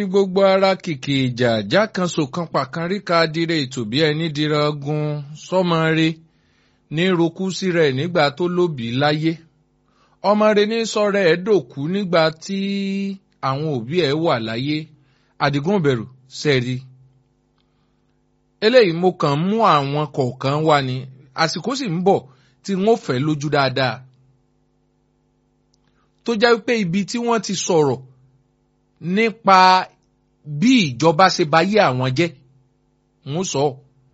ní gbogbo ara kìkì ìjà jákànṣò kan pàkan ríka dire ètò bí ẹni dira gun sọmọre ní rokú sí rẹ̀ nígbà tó lóbi láyé ọmọre ní sọ̀rọ̀ ẹ̀ dòkú nígbà tí àwọn òbí ẹ̀ wà láyé àdìgún bẹ̀rù sẹ́ẹ̀rí eléyìí mo kàn mú àwọn kọ̀ọ̀kan wá ní àsìkò sì ń bọ̀ tí wọ́n fẹ́ lójú dáadáa tó jẹ́ pé ibi tí wọ́n ti sọ̀rọ̀ nípa bí ìjọba ṣe bá yé àwọn jẹ́ ń sọ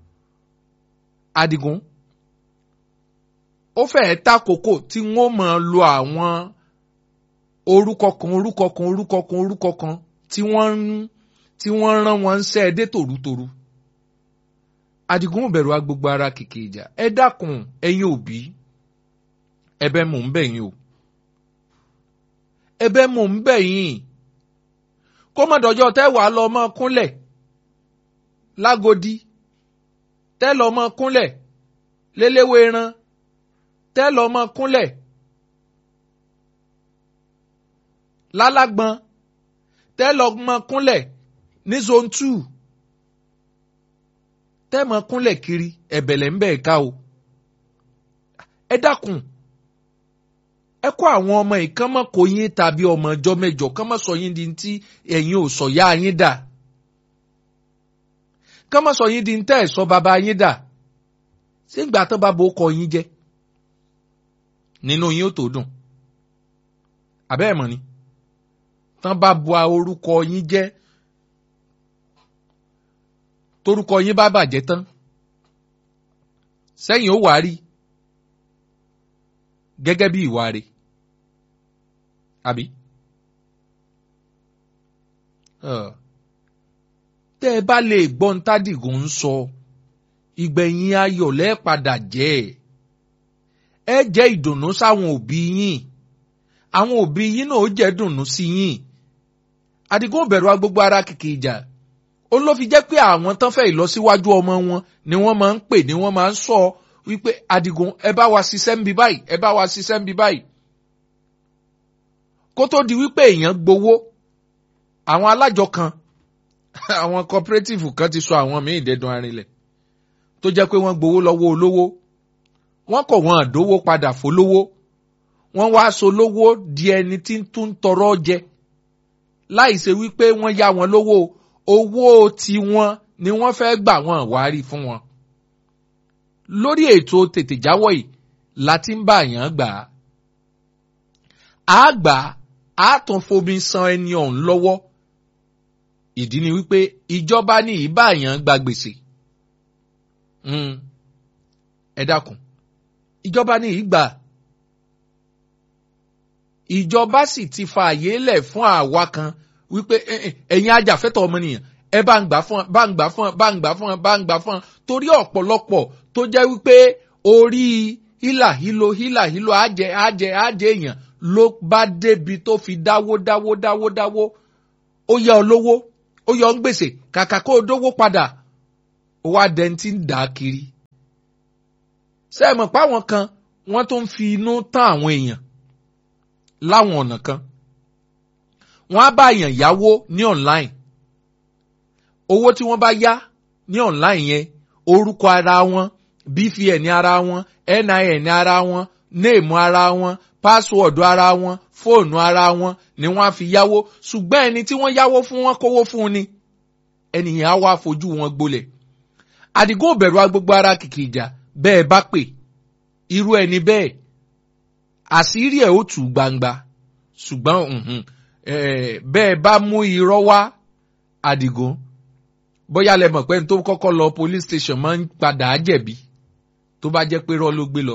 Adigun ó fẹ́ẹ́ takoko tí wọ́n máa lo àwọn orúkọ kan orúkọ kan orúkọ kan orúkọ kan tí wọ́n ń tí wọ́n rán wọn ń ṣẹ́ ẹ dé tòrútòrú Adigun ò bẹ̀rù agbègbè ara kìkì ìjà ẹ dákun ẹ̀yin òbí ẹ̀bẹ̀ mò ń bẹ̀ yín o ẹ̀bẹ̀ mò ń bẹ̀ yín kó má dọjọ́ tẹ́ wàá lọ mọ́ kúnlẹ̀ lágodi tẹ́ lọ mọ́ kúnlẹ̀ léléwéran tẹ́ lọ mọ́ kúnlẹ̀ lálágbọn tẹ́ lọ mọ́ kúnlẹ̀ ní zone two tẹ́ mọ́ kúnlẹ̀ kiri ẹ̀bẹ̀lẹ̀ ń bẹ̀ ká o ẹ dákun ẹ kó àwọn ọmọ yìí kán mọ́ kó yín tàbí ọmọ ọjọ́ mẹ́jọ kán mọ́ sọ yín di ti ẹ̀yin ò sọ yá yín dà kán mọ́ sọ yín di tẹ́ ẹ̀ sọ bàbá yín dà ṣé ìgbà tán bá bo kọ yín jẹ́ nínú yín ó tó dùn àbẹ́ ẹ̀ mọ̀ ni tán bá bu orúkọ yín jẹ́ torúkọ yín bá bàjẹ́ tán sẹ́yìn ó wàá rí gẹ́gẹ́ bí ìwà rẹ̀ àbí. tẹ́ ẹ bá lè gbọ́ ń tádìgún ń sọ ìgbẹ̀yìn ayọ̀ lẹ́ẹ̀padà jẹ́ ẹ jẹ́ ìdùnnú sáwọn òbí yín àwọn òbí yín náà ó jẹ́ dùnnú sí yín Àdìgún bẹ̀rù agbègbè ara kìkì ìjà ó ló fi jẹ́ pé àwọn tán fẹ́ ìlọsíwájú ọmọ wọn ni wọ́n máa ń pè ni wọ́n máa ń sọ wípé Àdìgún ẹ bá wa ṣiṣẹ́ ń bí báyìí ẹ bá wa ṣiṣẹ́ ń bí báyìí kó tó di wípé èèyàn gbowó àwọn alájọ kan àwọn cooperative kan ti sọ àwọn míì dẹ́dun arinlẹ̀ tó jẹ́ pé wọ́n gbowó lọ́wọ́ olówó wọ́n kọ̀ wọ́n àdówó padà fólówó wọ́n wá so lówó di ẹni tí ń tún tọrọ jẹ láì ṣe wípé wọ́n yá wọn lówó owó tiwọn ni wọ́n fẹ́ gbà wọ́n wárí fún wọn lórí ètò tètè jáwọ́ yìí láti ń bá yàn gbà á. a gbà á tún fomi san ẹni ọ̀hún lọ́wọ́. ìdí ni wípé ìjọba ní ìbáyàn gba gbèsè. ẹ dákun ìjọba ní ìgbà. ìjọba sì ti fa àyè lẹ̀ fún àwa kan wípé ẹ̀yin ajàfẹ́tọ̀ ọmọnìyàn ẹ bá ń gbà fún bá ń gbà fún bá ń gbà fún bá ń gbà fún torí ọ̀pọ̀lọpọ̀ tó jẹ́ wípé orí hílà hílo hílà hílo àjẹ àjẹ àjẹ èèyàn ló bá débi tó fi dáwó dáwó dáwó dáwó ó yá ọ lówó ó yọ ń gbèsè kàkà kó o dówó padà ó wá dẹni tí ń dà á kiri. ṣé ẹ mọ̀ pé àwọn kan wọ́n tó ń fi inú tán àwọn èèyàn láwọn ọ̀nà kan wọ́n á bá èèyàn yáwó ní online owó tí wọ́n bá yá ní online yẹn orúkọ ara wọn bvn ara wọn nin ara wọn néèmù ara wọn pásíwọ̀dù ara wọn fóònù ara wọn ni wọ́n á fi yáwó ṣùgbọ́n ẹni tí wọ́n yáwó fún wọn kówó fún ni ẹnìyàn á wá fojú wọn gbolẹ̀ Àdìgún òbẹ̀rù agbègbè ara kìkì ìjà bẹ́ẹ̀ bá pè irú ẹni bẹ́ẹ̀ àṣírí ẹ̀ ó tù gbangba ṣùgbọ́n bẹ́ẹ̀ bá mú irọ́ wá Àdìgún bóyá lẹ mọ̀ pé ní tó kọ́kọ́ lọ police station máa ń padà jẹ̀bi tó bá jẹ́ pé rọ́ ló gbé lọ.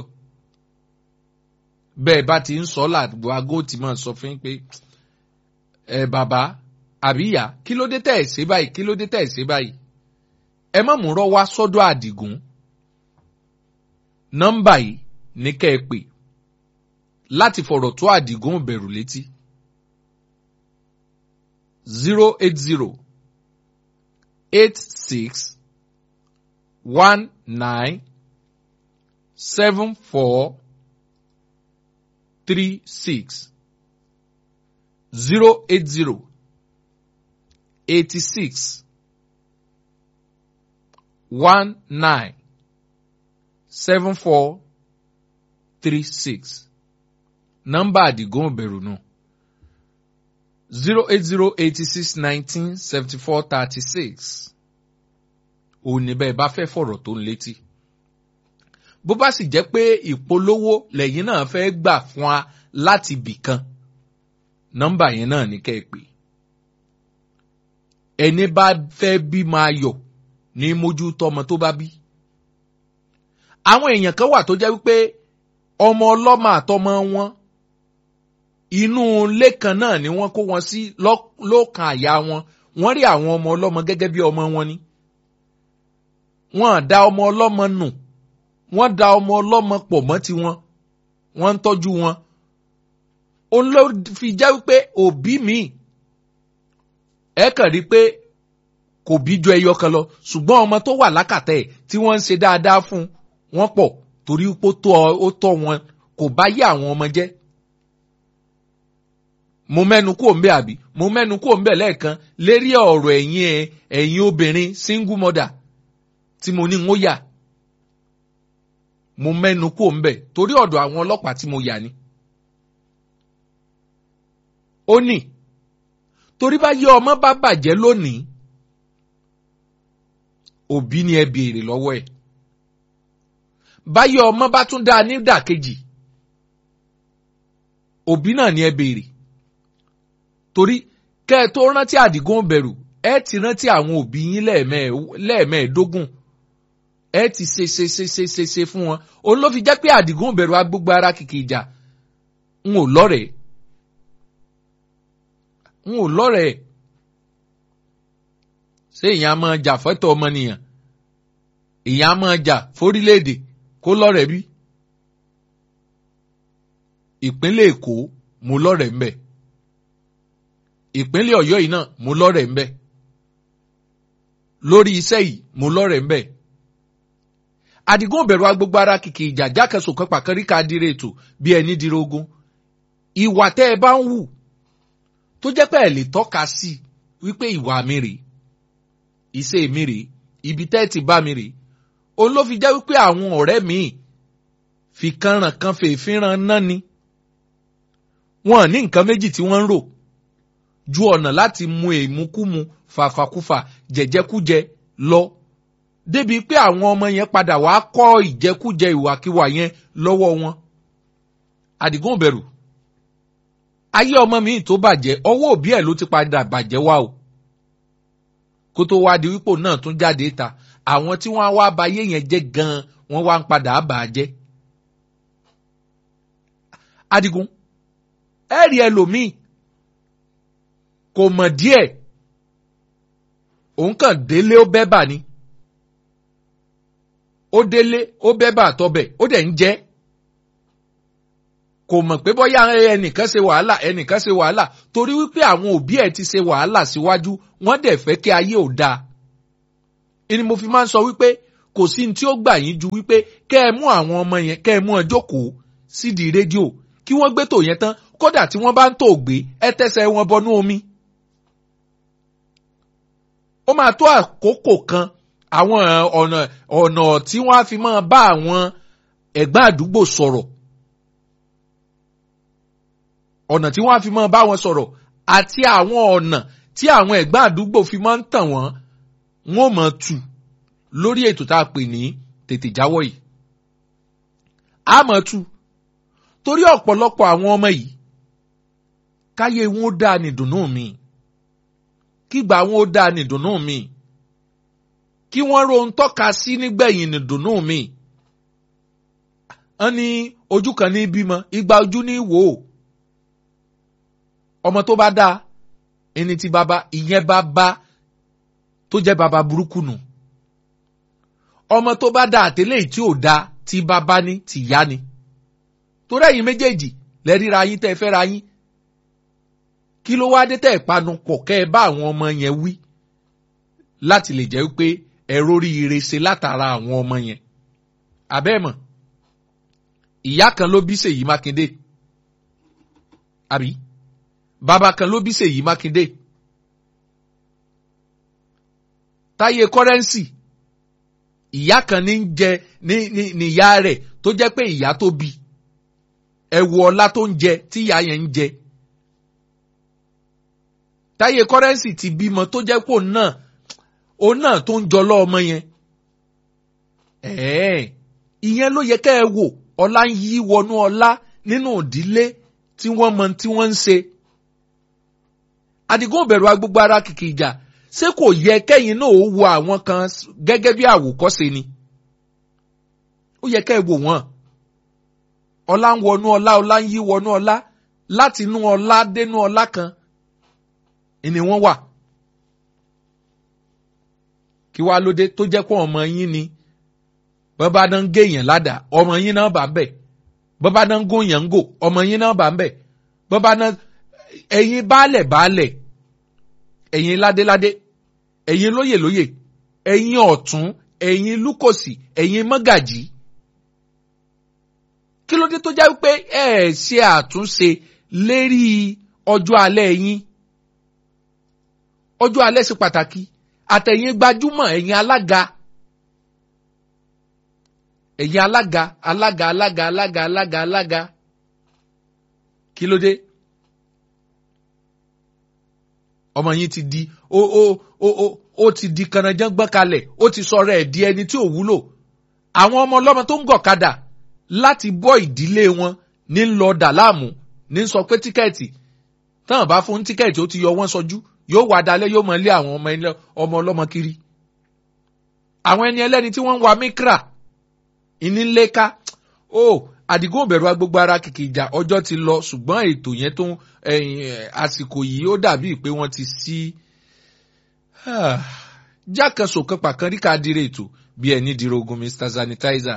bẹ́ẹ̀ bá ti ń sọ làgbo aago tí máa sọ fún yín pé ẹ bàbá àbí ìyá kí ló dé tẹ̀ ẹ̀ ṣe báyìí kí ló dé tẹ̀ ẹ̀ ṣe báyìí. ẹ má mú rọ́ wá sọ́dọ̀ Àdìgún. nọ́mbà yìí ní kẹ́ ẹ pè láti fọ̀rọ̀ tó Àdìgún bẹ̀rù létí. zero eight zero eight six one nine seven four three six zero eight zero eighty six one nine seven four three six nọ́mbà àdìgún òbẹ̀rù nù zero eight zero eighty six nineteen seventy four thirty six òní bẹ́ẹ̀ bá fẹ́ fọ̀rọ̀ tó ń létí bó bá sì jẹ́ pé ìpolówó lẹ́yìn náà fẹ́ gbà fún wa láti bì kan nọ́mbà yẹn náà ní kẹ́ ẹ pè ẹni bá fẹ́ bí máa yọ̀ ní mójútó ọmọ tó bá bí àwọn èèyàn kan wà tó jẹ́ wípé ọmọ ọlọ́mọ àtọmọ wọn inú ilé kan náà ni wọ́n kó wọn sí lọ́kàn àyà wọn wọ́n rí àwọn ọmọ ọlọ́mọ gẹ́gẹ́ bí ọmọ wọn ni wọ́n dá ọmọ ọlọ́mọ nù wọ́n da ọmọ ọlọ́mọ pọ̀ mọ́ tiwọn wọ́n ń tọ́jú wọn òun ló fi jẹ́ wípé òbí mi ẹ kàn rí pé kò bí ju ẹyọ kan lọ ṣùgbọ́n ọmọ tó wà lákàtà ẹ̀ tí wọ́n ń ṣe dáadáa fún wọn pọ̀ torí pé ó tọ́ wọn kò bá yé àwọn ọmọ jẹ́ mo mẹ́nu kúò ń bẹ̀ àbí mo mẹ́nu kúò ń bẹ̀ lẹ́ẹ̀kan lérí ọ̀rọ̀ ẹ̀yin ẹ̀yin obìnrin single mother tí mo ní ń ó yà mo mẹ́nu kúò ń bẹ̀ torí ọ̀dọ̀ àwọn ọlọ́pàá tí mo yà ni. ó ní torí bá yé ọmọ bá bàjẹ́ lónìí òbí ni ẹ béèrè lọ́wọ́ ẹ̀ báyé ọmọ bá tún dáa nídàkejì òbí náà ni ẹ béèrè torí kẹ́ ẹ tó rántí àdìgún bẹ̀rù ẹ ti rántí àwọn òbí yín lẹ́ẹ̀mẹ́ẹ̀ẹ́dógún ẹ ti ṣe ṣe ṣe ṣe ṣe ṣe fún wọn òun ló fi jẹ́ pé àdìgún bẹ̀rù agbógbó ara kìkì ìjà n ò lọ́rẹ̀ẹ́ n ò lọ́rẹ̀ẹ́ ṣé ìyẹn a máa jà fẹ́tọ̀ ọmọnìyàn ìyẹn a máa jà fórílẹ̀-èdè kó lọ́rẹ̀ẹ́ bí ìpínlẹ̀ èkó mo lọ́rẹ̀ẹ́ ń bẹ ìpínlẹ̀ ọ̀yọ́ yìí náà mo lọ́rẹ̀ẹ́ ń bẹ lórí iṣẹ́ yìí mo lọ́rẹ̀ẹ́ ń bẹ àdìgún bẹ̀rù agbègbè ara kìkì ìjà jákèsò kan pàkárí ká dire ètò bí ẹni dire ogun ìwà tẹ́ ẹ bá ń wù tó jẹ́ pé ẹ lè tọ́ka sí wípé ìwà mi rèé iṣẹ́ mi rèé ibi tẹ́ ẹ ti bá mi rèé òun ló fi jẹ́ wípé àwọn ọ̀rẹ́ mi fi kanran kan fèéfínran náà ni wọn ní nǹkan méjì tí wọ́n ń rò ju ọ̀nà láti mu èmukúmu fàfàkúfà jẹ̀jẹ̀kújẹ lọ débi pé àwọn ọmọ yẹn padà wàá kọ́ ìjẹkújẹ ìwàkiwà yẹn lọ́wọ́ wọn. àdìgún bẹ̀rù ayé ọmọ mi tó bàjẹ́ ọwọ́ òbí ẹ̀ ló ti padà bàjẹ́ wá o kó tó wá di wípò náà tún jáde ta àwọn tí wọ́n á wá ba ayé yẹn jẹ́ gan-an wọ́n wá ń padà bà á jẹ́. àdìgún ẹ rí ẹlòmíì kò mọ̀ díẹ̀ òun kàn délé ó bẹ́ bà ni ó délé ó bẹ́ bà tọbẹ̀ ó dẹ̀ ń jẹ́ kò mọ̀ pé bóyá ẹnìkan ṣe wàhálà ẹnìkan ṣe wàhálà torí wípé àwọn òbí ẹ̀ ti ṣe wàhálà síwájú wọ́n dẹ̀ fẹ́ kí ayé ò dáa ìní mo fi máa ń sọ wípé kò sí ní tí ó gbà yín ju wípé kẹ́ ẹ mú àwọn ọmọ yẹn kẹ́ ẹ mú ẹ jókòó sídìí rédíò kí wọ́n gbé tò yẹn tán kódà tí wọ́n bá ń tò gbé ẹ tẹ́sẹ̀ wọn bọnú omi ó máa tó àkókò kan àwọn ọ̀nà ọ̀nà tí wọ́n á fi máa bá àwọn ẹ̀gbọ́n àdúgbò sọ̀rọ̀ ọ̀nà tí wọ́n á fi máa bá wọn sọ̀rọ̀ àti àwọn ọ̀nà tí àwọn ẹ̀gbọ́n àdúgbò fi máa ń tàn wọ́n wọ́n mọ̀ tù lórí ètò tá a pè ní tètè jáwọ́ yìí a mọ̀ tù torí ọ̀pọ̀lọpọ̀ àwọn ọmọ yìí káyé wọn ó dáa ní ìdùnnú mi kígbà wọn ó dáa ní ìdùnnú mi kí wọ́n rohun tọ́ka sí nígbẹ̀yìn ní ìdùnnú mi wọ́n ní ojú kan ní bímọ igba ojú ní wò ó ọmọ tó bá dáa ẹni tí bàbá ìyẹn bá bá tó jẹ́ bàbá burúkú nù ọmọ tó bá dáa àtẹlẹ́ tí ò dáa tí bàbá ní tìyá ni torí ẹ̀yin méjèèjì lẹ́ríra yín tẹ́ ẹ fẹ́ ra yín kí ló wáá dé tẹ́ ẹ̀ panu pọ̀ kẹ́ ẹ bá àwọn ọmọ yẹn wí láti lè jẹ́ pé ẹ̀rọ oríire ṣe látara àwọn ọmọ yẹn àbẹ́ẹ̀mọ̀ ìyá kan ló bí Ṣèyí Mákindé àbí bàbá kan ló bí Ṣèyí Mákindé táyé kọ́rẹ́ǹsì ìyá kan ní ń jẹ ní ní níyá rẹ̀ tó jẹ́ pé ìyá tó bí ẹ wo ọlá tó ń jẹ tí ìyá yẹn ń jẹ táyé kọ́rẹ́ǹsì ti bímọ tó jẹ́ pé òun náà òun náà tó ń jọlọ́ ọmọ yẹn ẹ̀ẹ́ ìyẹn ló yẹ kẹ́ ẹ wò ọlá ń yí wọnú ọlá nínú ìdílé tí wọ́n mọ tí wọ́n ń ṣe. Àdìgún bẹ̀rù agbègbè ara kìkì ìjà ṣé kò yẹ kẹ́yìn náà ó wo àwọn kan gẹ́gẹ́ bí àwòkọ́ṣe ni. Ó yẹ kẹ́ ẹ wò wọ́n. Ọlá ń wọnú ọlá ọlá ń yí wọnú ọlá láti inú ọlá dénú ọlá kan ni wọ́n wà. Kí wá lóde tó jẹ́ pé ọmọ yín ni bọ́bá náà ń gé èèyàn ládàá ọmọ yín náà bá ń bẹ̀ bọ́bá náà ń gún èèyàn ń gò ọmọ yín náà bá ń bẹ̀ bọ́bá náà ẹ̀yin baálẹ̀ baálẹ̀ ẹ̀yin ládéládé ẹ̀yin lóyè lóyè ẹ̀yin ọ̀tún ẹ̀yin lúkòsì ẹ̀yin mọ́gàjì kí ló dé tó jẹ́ pé ẹ ẹ̀ ṣe àtúnṣe lérí ọjọ́ alẹ́ yín ọjọ́ alẹ́ ṣe pàtàkì àtẹ̀yin gbajúmọ̀ ẹ̀yin alága ẹ̀yin alága alága alága alága alága alága kí ló dé ọmọ yín ti di ó ó ó ó ó ti di kànáńjàngbọ́n kalẹ̀ ó ti sọ̀rọ̀ ẹ̀ di ẹni tí ò wúlò àwọn ọmọ ọlọ́mọ tó ń gọ̀kadà láti bọ́ ìdílé wọn ní lọ dà láàmú ní sọ pé tíkẹ́ẹ̀tì táwọn bá fún tíkẹ́ẹ̀tì ó ti yọ wọ́n sọjú yóò wà dalẹ̀ yóò mọ ilé àwọn ọmọ ọlọ́mọ kiri àwọn ẹni ẹlẹ́ni tí wọ́n ń wa mikra ìníléka ó àdìgún òbẹ̀rù agbègbè ara kìkì ìjà ọjọ́ ti lọ ṣùgbọ́n ètò yẹn tó àsìkò yìí ó dàbí pé wọ́n ti sí jákèsò kan pàkan rí ká dire ètò bí ẹni dire ogun mr sanitizer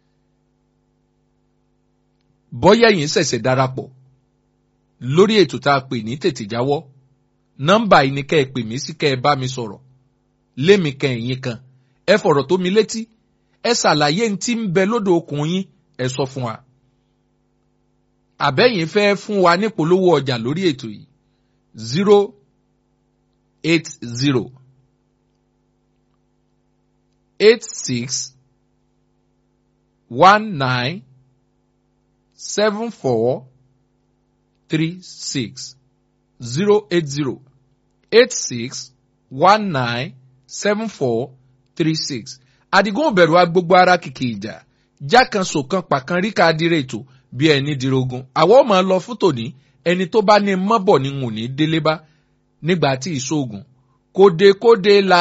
bọ́yá yìí ṣẹ̀ṣẹ̀ darapọ̀ lórí ètò tá a pè ní tètè jáwọ́ nọ́mbà yìí ni kẹ́ ẹ pè mí sí kẹ́ ẹ bá mi sọ̀rọ̀ lémi kan ẹ̀yìn kan ẹ fọ̀rọ̀ tó mi létí ẹ ṣàlàyé ní tí ń bẹ lódò okùn yín ẹ sọ fún wa. àbẹ́yìn fẹ́ fún wa nípolówó ọjà lórí ètò yìí zero eight zero eight six one nine seven four three six zero eight zero eight six one nine seven four three six àdìgún òbẹ̀rù agbogbo ara kìkì ìjà jákan sòkan pàkan ríkà dire ètò bí ẹni dirogun àwọn ọmọ lọ fún tòní ẹni tó bá ní mọ́bọ̀ ní ń wò ní délé bá nígbà tí ìṣòògùn kóde kóde la